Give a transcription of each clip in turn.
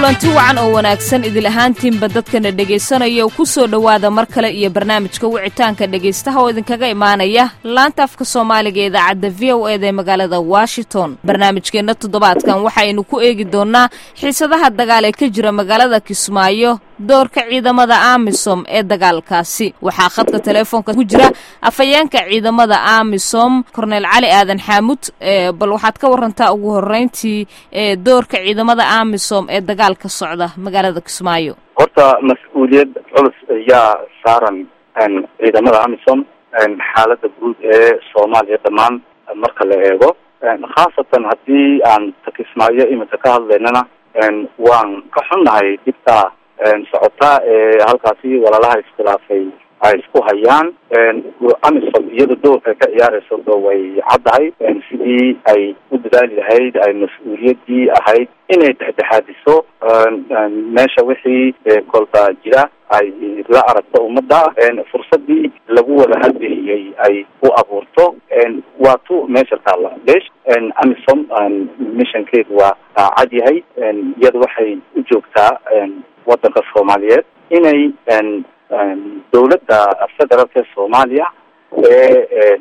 kulanti wacan oo wanaagsan idil ahaantiinba dadkana dhegaysanaya ku soo dhowaada mar kale iyo barnaamijka wicitaanka dhegaystaha oo idinkaga imaanaya laanta afka soomaaliga ee idaacadda v o eda ee magaalada washington barnaamijkeenna toddobaadkan waxaynu ku eegi doonnaa xiisadaha dagaal ee ka jira magaalada kismaayo doorka ciidamada amisom ee dagaalkaasi waxaa khadka teleefoonka ku jira afhayeenka ciidamada amisom korneyl cali aadan xaamud bal waxaad ka warantaa ugu horeyntii doorka ciidamada amisom ee dagaalka socda magaalada kismaayo horta mas-uuliyad culus ayaa saaran ciidamada amisom xaalada guud ee soomaaliya dhammaan marka la eego khaasatan haddii aan ta kismaayo iminka ka hadlaynana waan ka xunnahay dhibta socota ee halkaasi walaalaha iskhilaafay ay isku hayaan amisom iyada doorka ka ciyaarayso do way caddahay sidii ay u dadaali lahayd ay mas-uuliyadii ahayd inay dhexdhexaadiso meesha wixii kolba jira ay la aragto ummadda fursadii lagu wada hadlihiyey ay u abuurto waa tu meesha taalla lesh amisom missionkeedu waa cad yahay iyada waxay u joogtaa waddanka soomaaliyeed inay dawladda federaalka ee soomaaliya ee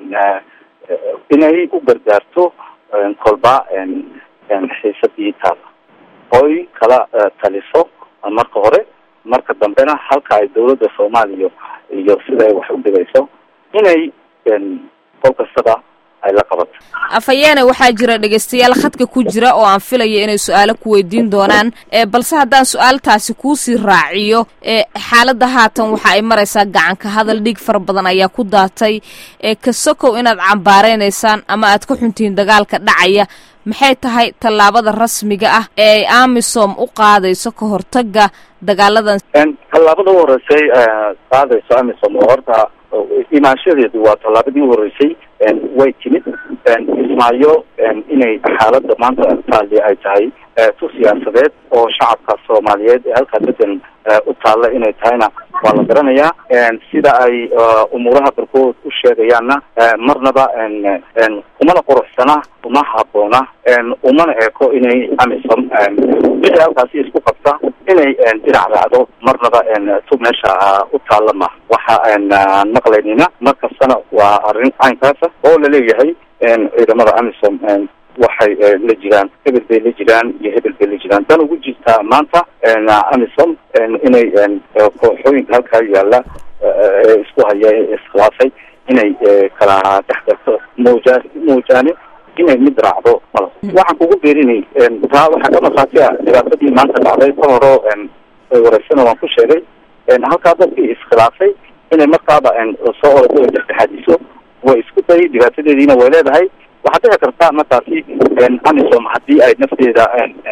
inay u gargaarto kolba xiisadii taala oy kala taliso marka hore marka dambena halka ay dawladda soomaaliya iyo sida ay wax u dhigayso inay qol kastaba ay la qabato afayeene waxaa jira dhegaystayaal khadka ku jira oo aan filaya inay su-aalo ku weydiin doonaan balse haddaan su-aaltaasi kuusii raaciyo xaaladda haatan waxa ay maraysaa gacanka hadal dhiig fara badan ayaa ku daatay kasokow inaad cambaareynaysan ama aad ka xuntihiin dagaalka dhacaya maxay tahay tallaabada rasmiga ah ee ay amisom u qaadayso ka hortaga dagaaladan tallaabada u horeysay qaadayso amisom oo horta imaanshadeedu waa tallaabadii u horeysay way timid kismaayo inay xaaladda maanta taali ay tahay tu siyaasadeed oo shacabka soomaaliyeed ee halkaa degan u taalla inay tahayna waa la garanayaa sida ay umuuraha barkood u sheegayaanna marnaba kumana quruxsana uma haboona umana eeko inay amisom wixii halkaasi isku qabta inay dhinac raacdo marnaba tu meesha u taalla ma waxa aan maqlaynina mar kastana waa arrin caynkaasa oo laleeyahay ciidamada amisom waxay la jiraan hebel bay la jiraan iyo hebel bay la jiraan dan ugu jirtaa maanta amisom inay kooxooyinka halkaa yaalla ee isku haya ee iskhilaafay inay kala dhexgalto mooja moojaane inay mid raacdo mal waxaan kugu beerinay taa waxaa ka markhaati ah dhibaatadii maanta dhacday ka horo wareysana waan ku sheegay halkaa dadkii iskhilaafay inay markaaba soo orado o dhexdhexaadiso way isku day dhibaatadeediina way leedahay waxaad dhici karta markaasi amisom haddii ay nafteeda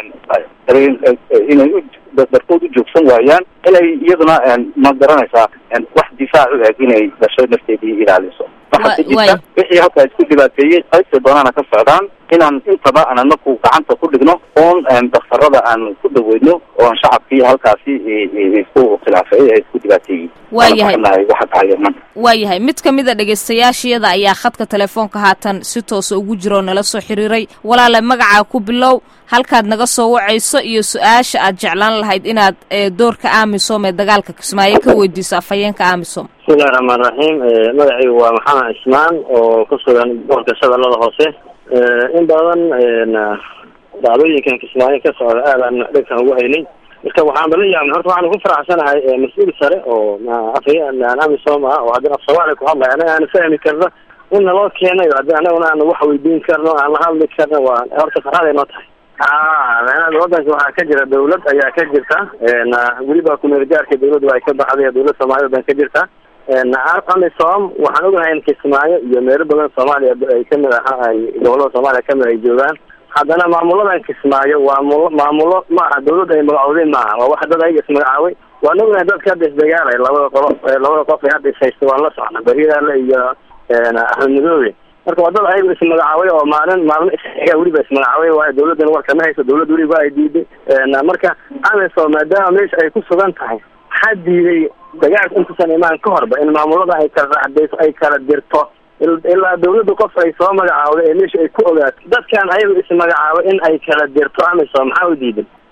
inay darkood u joogsan waayaan inay iyaduna ma garanaysaa wax difaac u eg inay dasho nafteedii ilaaliso waxaa jirta wixii halkaa isku dhibaateeyey qaybta doonaana ka socdaan inaan intaba aan anaku gacanta ku dhigno oon daktarada aan ku daweyno oon shacabkii halkaasi isku khilaafay ee isku dhibaateeyey waayahay waxa dhacaya maanta waayahay mid ka mid a dhegaystayaashiyada ayaa khadka telefoonka haatan si toosa ugu jira oo nala soo xiriiray walaale magacaa ku bilow halkaad naga soo wacayso iyo su-aasha aad jeclaan lahayd inaad doorka amisom ee dagaalka kismaayo ka weydiiso afhayeenka amisom bismillahi raxmaan raxiim magacaygu waa maxamed cismaan oo ku sugan gobolka shabeellada hoose in badan dhacdooyinkan kismaayo ka socda aadaan dhegkan ugu haynay marka waxaan bala yaabnay horta waxaan ku faraxsanahay mas-uul sare oo afhayeen amisom ah oo haddii af soomaaliya ku hadlay anaga aan fahmi karno in naloo keenayo haddii anaguna aan wax weydiin karno aan la hadli karno waa horta farxaday noo tahay a wadanka waxaa ka jira dawlad ayaa ka jirta weliba kumeelgaarka dawladda ay ka baxday dawlad soomaaliyad baan ka jirta amisom waxaan ogahay in kismaayo iyo meelo badan soomaaliya ay kamid aha ay gobolada soomaaliya kamid ay joogaan haddana maamuladan kismaayo waa mul maamulo ma aha dawladda ay magacowdeen maaha waa wax dad ayaga ismagacaabay waan ognahay dadka hadda isdagaalay labada qolo labada qof ay hadda ishaysta waan la socna beriyaale iyo axmed madoobe marka waa dad ayaga ismagacaabay oo maalin maalmo isaga weliba ismagacaabay waayo dawladdana war kama hayso dawlad weliba ay diiday marka amisom maadaama meesha ay ku sugan tahay waxaa diiday dagaalka intuusan imaan ka horba in maamulada ay kala raacdayso ay kala dirto ilaa dawladda qof ay soo magacaawday ee meesha ay ku ogaato dadkan ayagu ismagacaabo in ay kala dirto amisom maxaa u diidan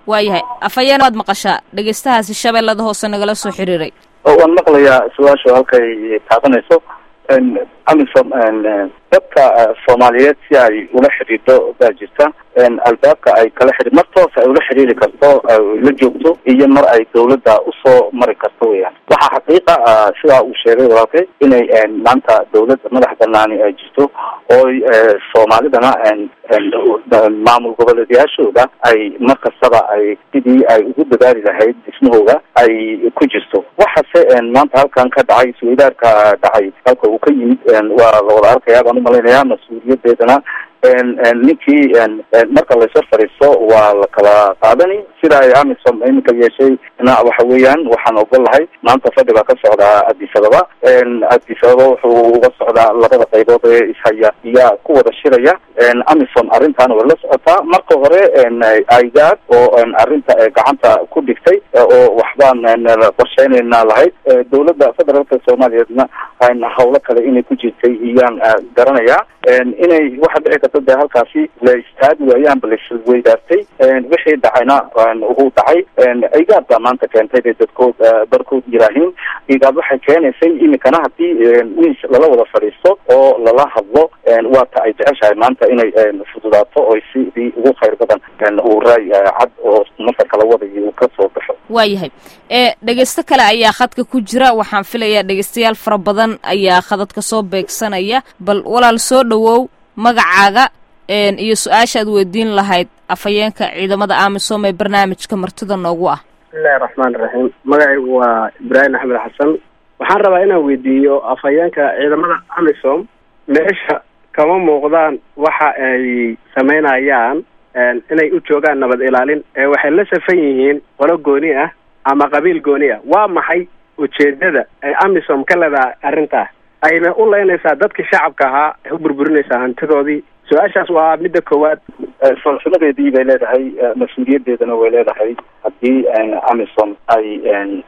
waayahay afhayeen waad maqashaa dhegeystahaasi shabeellada hoose nagala soo xiriiray waan maqlayaa su-aashu halkay taabanayso amisom dadka soomaaliyeed si ay ula xidhiidho baa jirta albaabka ay kala xidhi mar toos ay ula xidhiiri karto la joogto iyo mar ay dawladda usoo mari karto weyaan waxaa xaqiiqa sidaa uu sheegay walaalkay inay maanta dawladda madax banaani ay jirto ooy soomaalidana maamul goboleedyaashooda ay mar kastaba ay sidii ay ugu dadaali lahayd dhismahooda ay ku jirto waxaase maanta halkan ka dhacay isweydaarka dhacay halka uu ka yimid waa la wada arkayaa baan umalaynaya mas-uuliyadeedana ninkii marka laysor fadhiisto waa la kala qaadani sida ay amisom iminka yeeshay na waxa weeyaan waxaan ogol lahay maanta fadhi baa ka socdaa addis ababa addis ababa wuxuu uga socdaa labada qaybood ee ishaya iyaa ku wada shiraya amisom arrintaana way la socotaa marka hore aigaad oo arrinta gacanta ku dhigtay oo waxbaan qorsheynayna lahayd dawladda federaalka soomaaliyeedna hawlo kale inay ku jirtay iyaan garanayaa inay waxa dhici karta dee halkaasi la istaagi waayaanba laisweydaartay wixii dhacayna uu dhacay igaad baa maanta keentay bay dadkood barkood yiraahiin igaad waxay keenaysay imikana hadii wiis lala wada fadhiisto oo lala hadlo waata ay jeceshahay maanta inay fududaato oy sidii ugu khayr badan uu raay cad oo marka kala wadayo uu ka soo baxo waayahay e dhegeysto kale ayaa khadka ku jira waxaan filayaa dhegeystayaal fara badan ayaa khadadka soo beegsanaya bal walaal soo dhowow magacaaga iyo su-aasha aad weydiin lahayd afhayeenka ciidamada amisom ee barnaamijka martida noogu ah bismillahi raxmaan iraxiim magacaygu waa ibraahim axmed xasan waxaan rabaa inaan weydiiyo afhayeenka ciidamada amisom meesha kama muuqdaan waxa ay sameynayaan inay u joogaan nabad ilaalin ee waxay la safan yihiin qolo gooni ah ama qabiil gooni ah waa maxay ujeedada ay amisom ka leedahay arrintaas ayna u leynaysaa dadkii shacabka ahaa ay u burburinaysaa hantidoodii su-aashaas waa midda koowaad falsamadeedii bay leedahay mas-uuliyadeedana way leedahay haddii amisom ay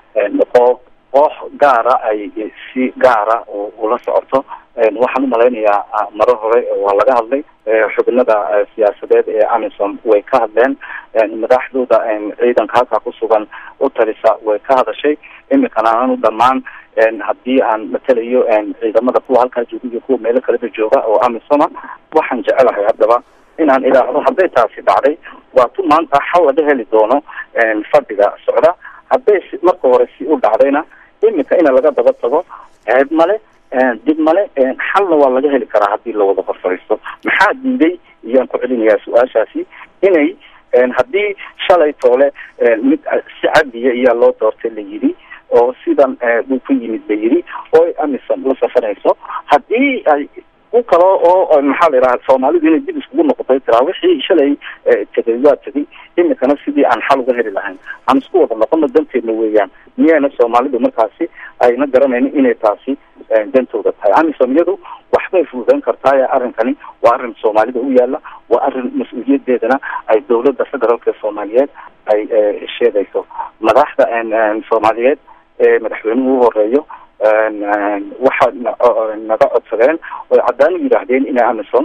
qoox koox gaara ay si gaara ula socoto waxaan umalaynayaa maro hore waa laga hadlay xubinada siyaasadeed ee amisom way ka hadleen madaxdooda ciidanka halkaa kusugan u talisa way ka hadashay imikana anu dhamaan haddii aan matelayo ciidamada kuwa halkaa jooga iyo kuwa meelo kaleba jooga oo amisoma waxaan jecelahay haddaba inaan idhaahdo hadday taasi dhacday waa tu maanta xal laga heli doono fadhiga socda hadday si marka hore si u dhacdayna imika ina laga daba tago ceeb male dib male xalna waa laga heli karaa haddii lawada horfariisto maxaa diiday iyaan ku celinayaa su-aashaasi inay haddii shalay toole mid si cadiya iyaa loo doortay la yidhi oo sidan uu ku yimid la yidhi oo amisom la safarayso haddii ay ku kalo oo maxaa la yidhaha soomaalidu inay dib iskugu noqotay tiraa wixii shalay tegay waa tegay imikana sidii aan xal uga heli lahayn aan isku wada noqono danteedna weeyaan miyayna soomaalidu markaasi ayna garanaynin inay taasi dantooda tahay amisom iyadu waxbay fududeyn kartaa arrinkani waa arrin soomaalida u yaala waa arrin mas-uuliyadeedana ay dawladda federaalka soomaaliyeed ay sheegayso madaxda soomaaliyeed ee madaxweynuhu u horeeyo waxa naga codsadeen oy caddaan u yidhaahdeen inay amisom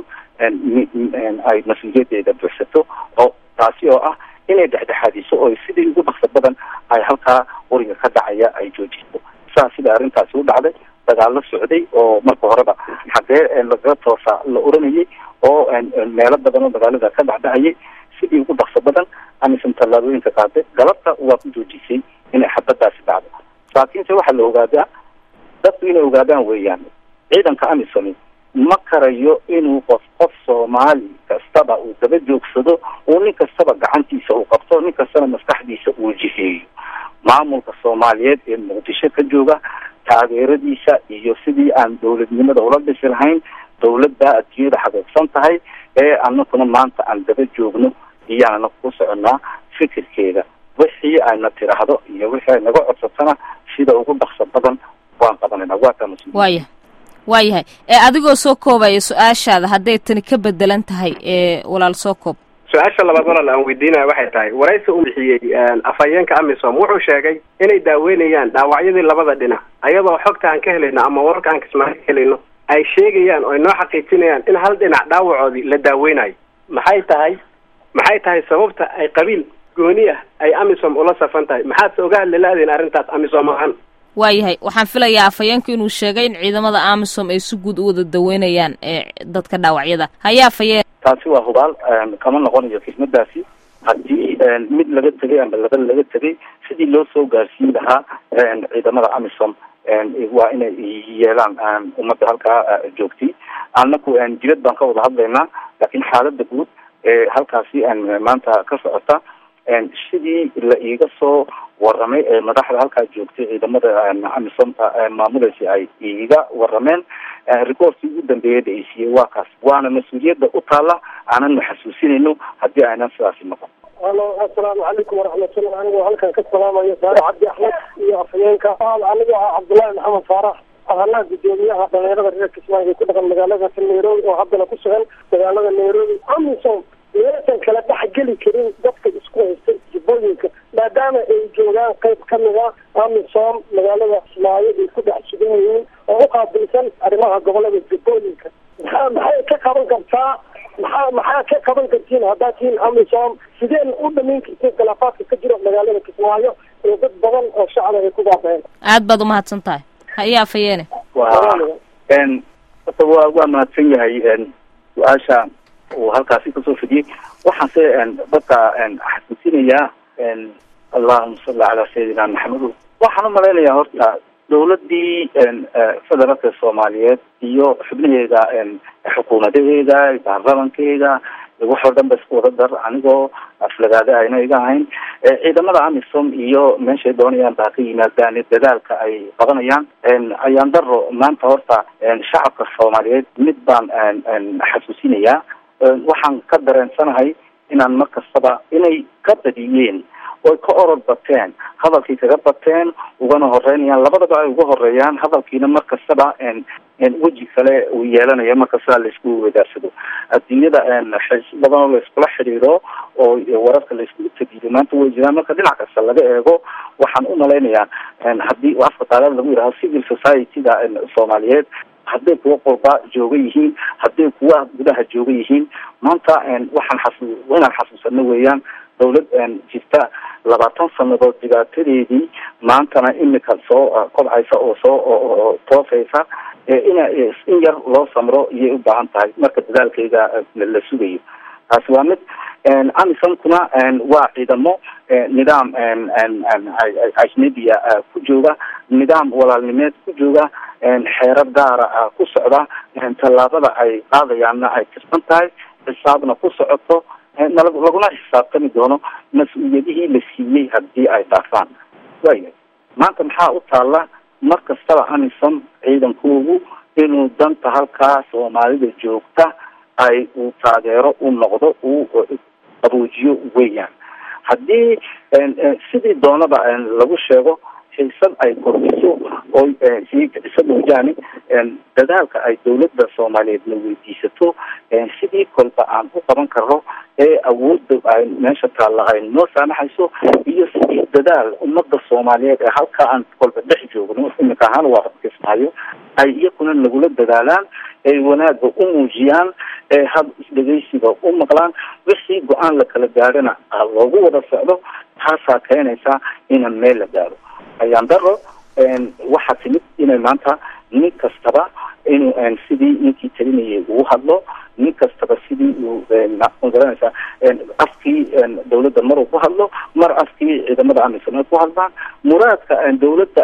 ay mas-uuliyadeeda buuxsato oo taasi oo ah inay dhexdhexaadiso oo sidii ugu dhaqso badan ay halkaa quriga ka dhacaya ay joojiso saa sida arrintaasi u dhacday dagaalo socday oo marka horeba xagee lagaga toosa la oranayay oo meelo badan oo dagaalada ka dhacdhacayay sidii ugu dhaqso badan amisom tallaabooyinka qaaday galabta waa ku joojisay inay xabadaasi dhacdo laakiinse waxaa la ogaadaa dadku inay ogaadaan weeyaan ciidanka amisomi ma karayo inuu qof qof soomaali kastaba uu daba joogsado uu nin kastaba gacantiisa uu qabto nin kastana maskaxdiisa uu jiheeyo maamulka soomaaliyeed ee muqdisho ka jooga taageeradiisa iyo sidii aan dawladnimada ula dhisi lahayn dawladda adduunyada xaqiiqsan tahay ee anakuna maanta aan daba joogno iyaan anaku ku soconaa fikirkeeda wixii ayna tiraahdo iyo wixii ay naga codsatana sida ugu dhaqso badan waan qabanayna waa kaa mas-uul waaya waayahay ee adigoo soo koobaya su-aashaada hadday tani ka bedelan tahay ee walaal soo koob su-aasha labaad walaal aan weydiinaya waxay tahay waraysi uu bixiyey afhayeenka amisom wuxuu sheegay inay daaweynayaan dhaawacyadii labada dhinac ayadoo xogta aan ka helayno ama wararka aan kismaayo ka helayno ay sheegayaan oo ay noo xaqiijinayaan in hal dhinac dhaawacoodii la daaweynayo maxay tahay maxay tahay sababta ay qabiil gooni ah ay amisom ula safan tahay maxaad se oga hadli la-diin arrintaas amisom ahaan waayahay waxaan filayaa afhayeenku inuu sheegay in ciidamada amisom ay si guud u wada daweynayaan ee dadka dhaawacyada haya afhayeen taasi waa hubaal kama noqonayo xikmadaasi haddii mid laga tegay ama laba laga tegay sidii loo soo gaarsiin lahaa ciidamada amisom waa inay yeelaan ummadda halkaa joogtay anaku jilad baan ka wada hadlaynaa laakiin xaalada guud ee halkaasi maanta ka socota sidii la iiga soo waramay ee madaxda halkaa joogtay ciidamada amisomta maamulaysa ay iiga warameen reportkii ugu dambeeyada ay siiyey waa kaas waana mas-uuliyadda u taalla aanan xasuusinayno haddii aynan sidaasi noqon alo assalaamu calaykum waraxmatullah anigoo halkan ka salaamayo saare cabdi axmed iyo afhayeenka aniga ah cabdullaahi maxamed faarax ahalaha guddoomiyaha dhalinyarada reer kismaayo ku dhaqan magaalada nairobi oo haddana ku sugan magaalada nairobi amisom meesan kala dhexgeli karin dadka isku haysta jibooyinka maadaama ay joogaan qayb kamid a amisom magaalada kismaayo ay ku dhex sugan yihiin oo u qaabilsan arrimaha gobolada jibooyinka maxaa maxay ka qaban kartaa maxaa maxaa ka qaban kartiin haddaa tiin amisom sideen u dhamayn kartiin khilaafaadka ka jiro magaalada kismaayo ee dad badan oo shacaba ay ku baabeen aad baad umahadsan tahay haya afhayeene wa horta waa waa mahadsan yahay su-aasha uu halkaasi kasoo fidiyey waxaanse dadka xasuusinayaa allahuma salli calaa sayidina maxamed waxaan umalaynayaa horta dawladii federaalka soomaaliyeed iyo xubnaheeda xukuumadaheeda baarlamankeeda waxoo dhan ba isku wada dar anigoo aflagaada ayna iga ahayn ciidamada amisom iyo meeshay doonayaan baa ka yimaadaan dadaalka ay qabanayaan ayaan daro maanta horta shacabka soomaaliyeed mid baan xasuusinayaa waxaan ka dareensanahay inaan mar kastaba inay ka badiyeen oy ka orod bateen hadalkii kaga bateen ugana horeynayaan labadaba ay uga horeeyaan hadalkiina mar kastaba weji kale uu yeelanayo mar kastaba laisku wadaarsado adduunyada xiis badan oo laiskula xidhiidho oo wararka laiskugu tagiyo maanta way jiraan marka dhinac kasta laga eego waxaan umalaynayaa haddii afka taalada lagu yidhaho civil society-da soomaaliyeed hadday kuwa qurba jooga yihiin hadday kuwa gudaha jooga yihiin maanta waxaan xasu inaan xasuusano weeyaan dawlad jirta labaatan sanadood dhibaatadeedii maantana imika soo kobcaysa oo soo toosaysa ina in yar loo samro iyay u baahan tahay marka dadaalkeeda la sugayo taasi waa mid amisomkuna waa ciidamo nidaam ajnabiya ku jooga nidaam walaalnimeed ku jooga xeerar gaara ku socda tallaabada ay qaadayaanna ay tirsan tahay xisaabna ku socoto laguna xisaabtami doono mas-uuliyadihii la siiyey haddii ay dhaafaan waaya maanta maxaa u taalla mar kastaba amisom ciidankoogu inuu danta halkaa soomaalida joogta ay uu taageero u noqdo uu qaboojiyo weeyaan haddii sidii doonaba lagu sheego xiisad ay kordhiso oo sii kiciso moojaane dadaalka ay dawladda soomaaliyeedna weydiisato sidii kolba aan u qaban karno ee awoodda ay meesha taalla ay noo saamaxayso iyo sidii dadaal ummada soomaaliyeed ee halkaa aan kolba dhex joogno imika ahaan waa kismaayo ay iyakuna nagula dadaalaan ay wanaagga u muujiyaan ee hab isdhegeysiga u maqlaan wixii go-aan la kala gaadhana loogu wada socdo taasaa keenaysa ina meel la gaadho ayaan daro waxaa timid inay maanta nin kastaba inuu sidii ninkii talinayay uu hadlo nin kastaba sidii uu magaranaysa afkii dawladda mar uu ku hadlo mar afkii ciidamada amisom ay ku hadlaan muraadka dawladda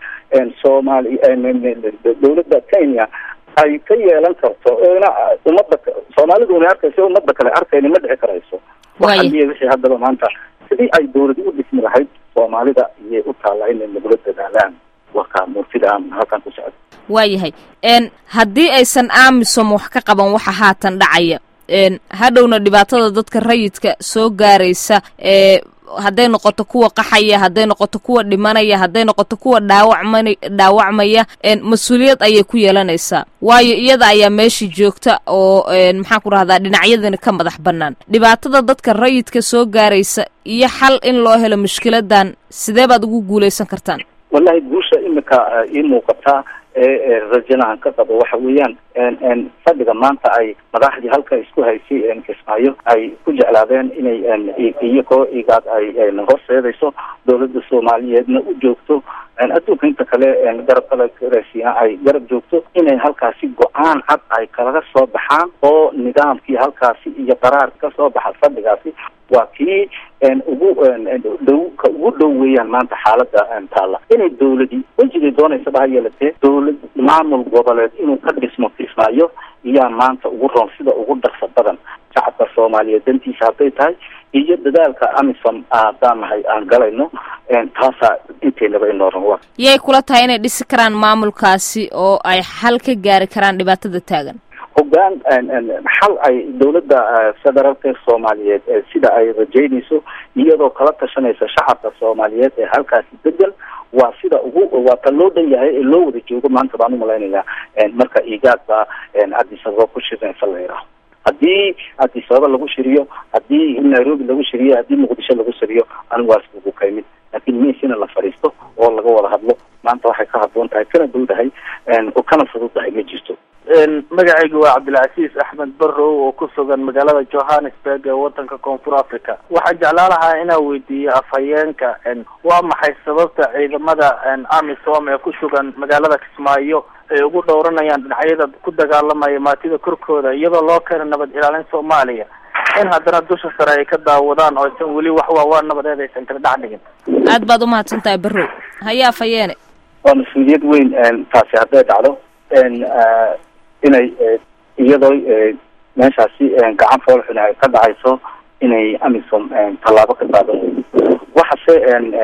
soomaali dawladda kenya ay ka yeelan karto na umada soomaalidu una arkayso umada kale arkayna ma dhici karayso waxaliya wixii haddaba maanta sidii ay dawladi u dhismi lahayd soomaalida iyay u taalla inay nagula dadaalaan wakaa murtida aan halkan ku socdo waayahay haddii aysan amisom wax ka qaban waxa haatan dhacaya hadhowna dhibaatada dadka rayidka soo gaaraysa ee hadday noqoto kuwa qaxaya hadday noqoto kuwa dhimanaya hadday noqoto kuwa dhaawacman dhaawacmaya mas-uuliyad ayay ku yeelanaysaa waayo iyada ayaa meeshii joogta oo maxaan ku rahdaa dhinacyadani ka madax bannaan dhibaatada dadka rayidka soo gaaraysa iyo xal in loo helo mushkiladan sidee baad ugu guulaysan kartaan wallahi guusha imika ii muuqataa ee rajanahan ka qabo waxa weeyaan fadhiga maanta ay madaxdii halka isku haysay kismaayo ay ku jeclaadeen inay iyagoo igaad ay horseedayso dowladda soomaaliyeedna u joogto adduunka inta kale garab kale raasiina ay garab joogto inay halkaasi go-aan cad ay kalaga soo baxaan oo nidaamkii halkaasi iyo qaraar ka soo baxa fadhigaasi waa kii ugu dhow ka ugu dhow weeyaan maanta xaalada taalla inay dawladii wejigay doonaysaba ha yeelatee dawlad maamul goboleed inuu ka dhismo kismaayo iyaa maanta ugu roon sida ugu dhaqsa badan shacabka soomaaliyeed dantiisa hadday tahay iyo dadaalka amisom haddaan nahay aan galayno taasaa inteynaba inoo ron yay kula tahay inay dhisi karaan maamulkaasi oo ay xal ka gaari karaan dhibaatada taagan hogaan xal ay dawladda federaalka soomaaliyeed sida ay rajeynayso iyadoo kala tashanaysa shacabka soomaaliyeed ee halkaasi degan waa sida ugu waa ta loo dhan yahay ee loo wada joogo maanta baan umalaynayaa marka igaad baa addis ababa ku shirinaysa la yidhaaho haddii addis ababa lagu shiriyo haddii nairobi lagu shiriyo haddii muqdisho lagu shiriyo anigu waa iskugu kaymid laakiin meesina la fadhiisto oo laga wada hadlo maanta waxay ka haboon tahay kana dowdahay oo kana fududdahay ma jirto magacaygu waa cabdilcasiis axmed barrow oo ku sugan magaalada johannesburg ee wadanka koonfur africa waxaan jeclaan lahaa inaan weydiiyo afhayeenka waa maxay sababta ciidamada amisom ee ku sugan magaalada kismaayo ay ugu dhowranayaan dhinacyada ku dagaalamaya maatida korkooda iyadoo loo keena nabad ilaalin soomaaliya in haddana dusha sare ay ka daawadaan oo aysan weli wax waawaa nabadeed aysan kala dhex dhigin aad baad umahadsan tahay barrow haye afhayeene waa mas-uuliyad weyn taasi hadday dhacdo inay iyadoo meeshaasi gacan foolxun ay ka dhacayso inay amisom tallaabo ka qaadan weydo waxase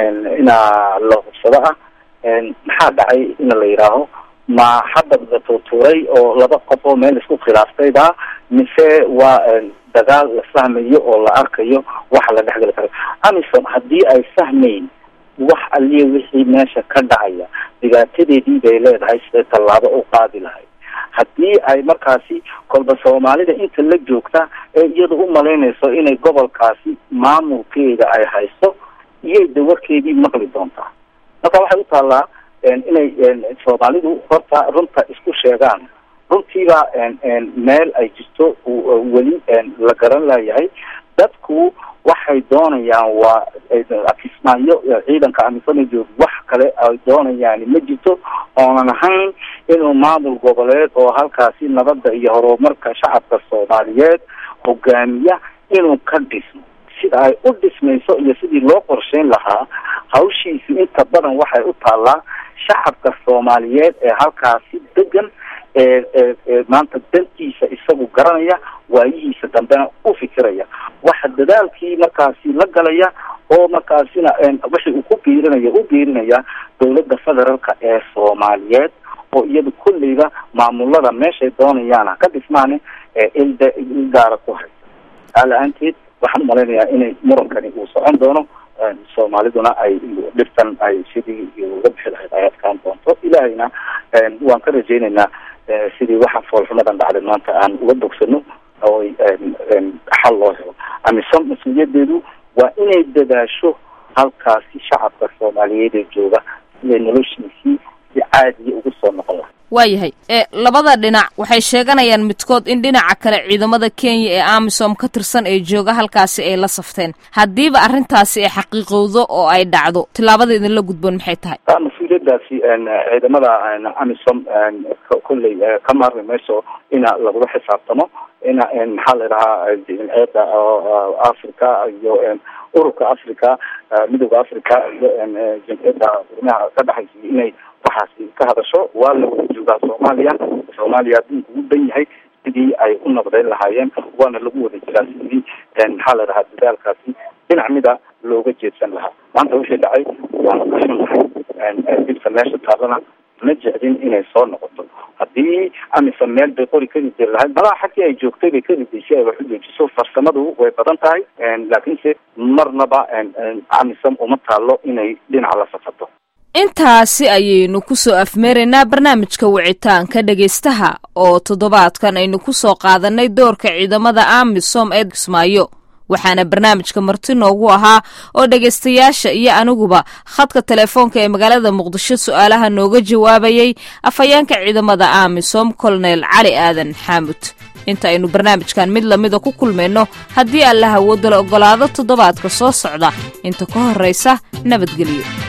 inaa la hubsado ah maxaa dhacay in la yidhaaho ma hadda la tuutuuray oo laba qof oo meel isku khilaaftayba mise waa dagaal la fahmayo oo la arkayo waxa la dhexgali karo amisom haddii ay fahmayn wax aliya wixii meesha ka dhacaya dhibaatadeedii bay leedahay siday tallaabo u qaadi lahayd haddii ay markaasi kolba soomaalida inta la joogta ee iyada u malaynayso inay gobolkaasi maamulkeeda ay haysto iyay dawarkeedii maqli doontaa marka waxay u taallaa inay soomaalidu horta runta isku sheegaan runtiiba meel ay jirto weli la garan layahay dadku waxay doonayaan waa kismaayo ciidanka amisoma joog wax kale ay doonayaan ma jirto oonan ahayn inuu maamul goboleed oo halkaasi nabadda iyo horumarka shacabka soomaaliyeed hogaamiya inuu ka dhismo sida ay u dhismayso iyo sidii loo qorsheyn lahaa hawshiisu inta badan waxay u taallaa shacabka soomaaliyeed ee halkaasi degan ee ee maanta dantiisa isagu garanaya waayihiisa dambena u fikiraya waxa dadaalkii markaasi la galaya oo markaasina wixii uu ku biirinaya u biirinaya dawladda federaalka ee soomaaliyeed oo iyada kulleyba maamulada meeshay doonayaan ha ka dhismaane ee ilda il gaara ku haysa ala-aanteed waxaan umalaynayaa inay murankani uu socon doono soomaaliduna ay dhibtan ay sidii uga bixi lahayd ay adkaan doonto ilaahayna waan ka rajaynaynaa sidii waxa foolxumadan dhacday maanta aan uga bogsano oo xal loo helo amisom mas-uuliyadeedu waa inay dadaasho halkaasi shacabka soomaaliyeed ee jooga siday noloshiisii si caadiya ugu soo noqon lahay waayahay e labada dhinac waxay sheeganayaan midkood in dhinaca kale ciidamada kenya ee amisom ka tirsan ee jooga halkaasi ay la safteen haddiiba arrintaasi ay xaqiiqowdo oo ay dhacdo tillaabada idinla gudboon maxay tahay taa mas-uuliyadaasi ciidamada amisom kolley ka maarmi mayso ina lagula xisaabtamo ina maxaa la idhahaa jimciyada africa iyo ururka africa midooda africa iyo jimciyada urmaha ka dhexaysa inay waxaasi ka hadasho waa la wada joogaa soomaaliya soomaaliya adduunka ugu dan yahay sidii ay u nabdayn lahaayeen waana lagu wada jiraa sidii maxaa la dhahaa dadaalkaasi dhinac mida looga jeedsan lahaa maanta wixii dhacay waana ka xunnahay dilka meesha taallana ma jeclin inay soo noqoto haddii amisom meel bay qori ka ridi lahayd malaha xagkii ay joogtay bay ka ridaysay ay wax u joojiso farsamadu way badan tahay laakiinse marnaba amisom uma taalo inay dhinaca la safato intaasi ayaynu ku soo afmeeraynaa barnaamijka wicitaanka dhegaystaha oo toddobaadkan aynu ku soo qaadanay doorka ciidamada amisom ee kismaayo waxaana barnaamijka marti noogu ahaa oo dhegaystayaasha iyo aniguba khadka telefoonka ee magaalada muqdisho su-aalaha nooga jawaabayay afhayeenka ciidamada amisom kolonel cali aadan xaamud inta aynu barnaamijkan mid lamida ku kulmayno haddii alla hawooda la oggolaado toddobaadka soo socda inta ka horraysa nabadgelyo